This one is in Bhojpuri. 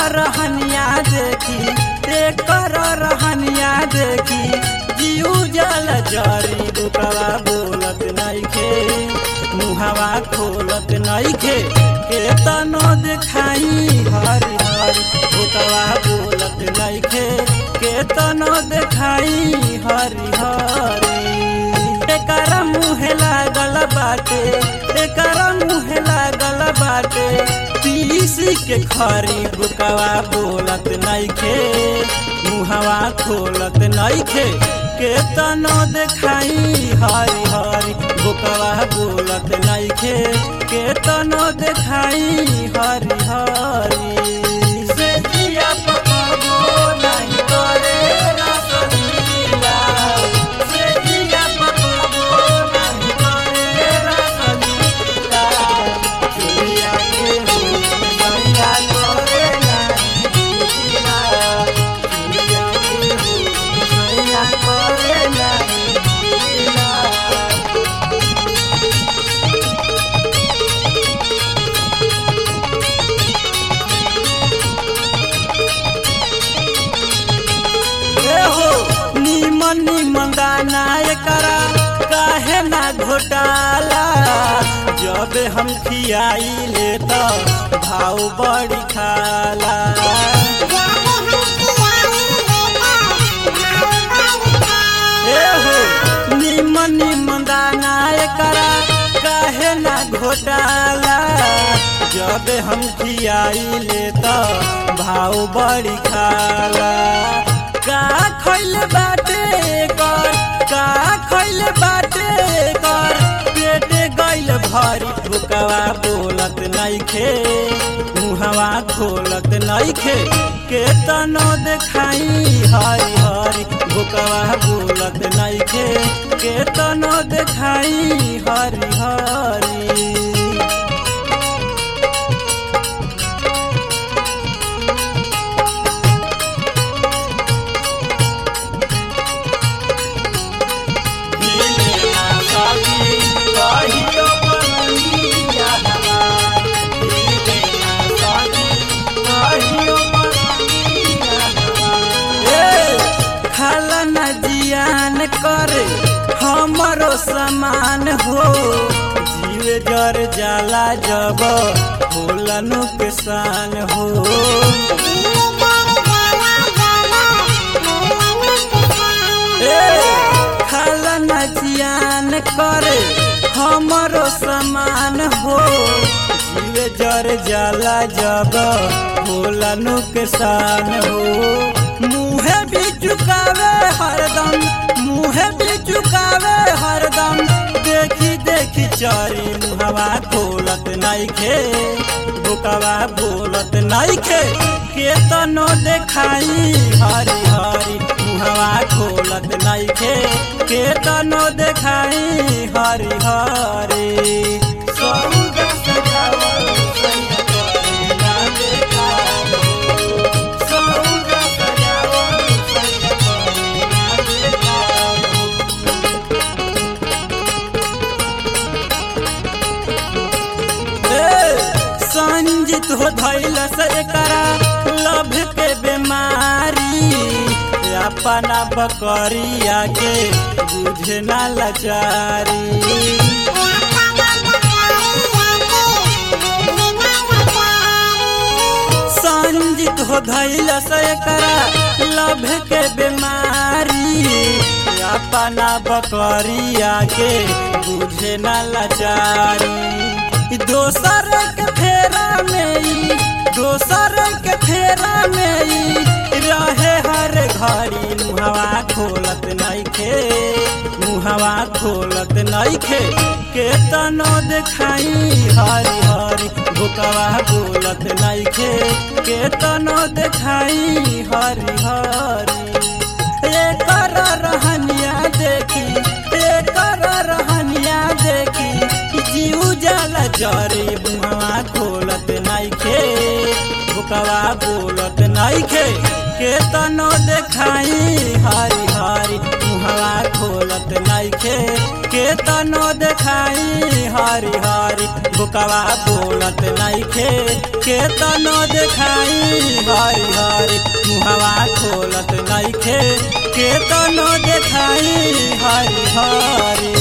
रहनिया देखी एकर रहनिया देखी जीव जल जरी बुकवा बोलत नइखे मुहवा खोलत नइखे केतनो देखाई हरि हरि बुकवा बोलत नइखे केतनो देखाई हरि हरि एकर मुहे लागल बाटे एकर मुहे लागल बाटे पीसी के खरी बुकवा बोलत नइखे मुहवा खोलत नइखे केतनो देखाई हरि हरि बुकवा बोलत नइखे केतनो देखाई हरि हरि से जिया पकबो नहीं करे रसलीला से जिया पकबो नहीं करे रसलीला चुलिया के हो सैया करे नहीं लीला चुलिया के हो सैया करे नहीं लीला हो नीमन नीमन दाना एकरा काहे ना घोटाला जब हम खियाई ले तो भाव बड़ी खाला ए हो नीमन नीमन दाना एकरा काहे ना घोटाला जब हम खियाई ले तो भाव बड़ी खाला का खैल बाटे कर का खैल बाटे कर पेटे गइल भरी भुकवा बोलत नइखे मुहवा खोलत नइखे केतनो देखाई हरि हरि भुकवा बोलत नइखे केतनो देखाई हरि हरि खाला न जियान करे हमरो समान हो जीव जर जाला जब होला नुकसान हो ए खाला न जियान करे हमरो समान हो जीव जर जाला जब होला नुकसान हो मुहे भी चुकावे हरदम मुहे भी चुकावे हरदम देखी देखी चारी मुहवा खोलत नइखे बुकवा बोलत नइखे केतनो देखाई हरी हरी मुहवा खोलत नइखे केतनो देखाई हरी हरी सौदा सजावल सैया करे ना देखाई सौदा सजावल सैया करे ना देखाई संजित हो धैल से एकरा लभ के बीमारी अपना बकरिया के बुझे ना लाचारी संजित हो धैल से एकरा लभ के बीमारी अपना बकरिया के बुझे ना लाचारी दोसर के फेरा में ई दोसर के फेरा में ई रहे हर घड़ी मुहवा खोलत नइखे मुहवा खोलत नइखे केतनो देखाई हरी हरी बुकवा बोलत नइखे केतनो देखाई हरी हरी एकर रहनिया देखी एकर रहनिया देखी जीव जल जरी बुआ खोलत नइखे बुकवा बोलत नइखे के तनो देखाई हरी हरी मुहवा खोलत नइखे के तनो देखाई हरी हरी बुकवा बोलत नइखे के तनो देखाई हरी हरी मुहवा खोलत नइखे के तनो देखाई हरी हरी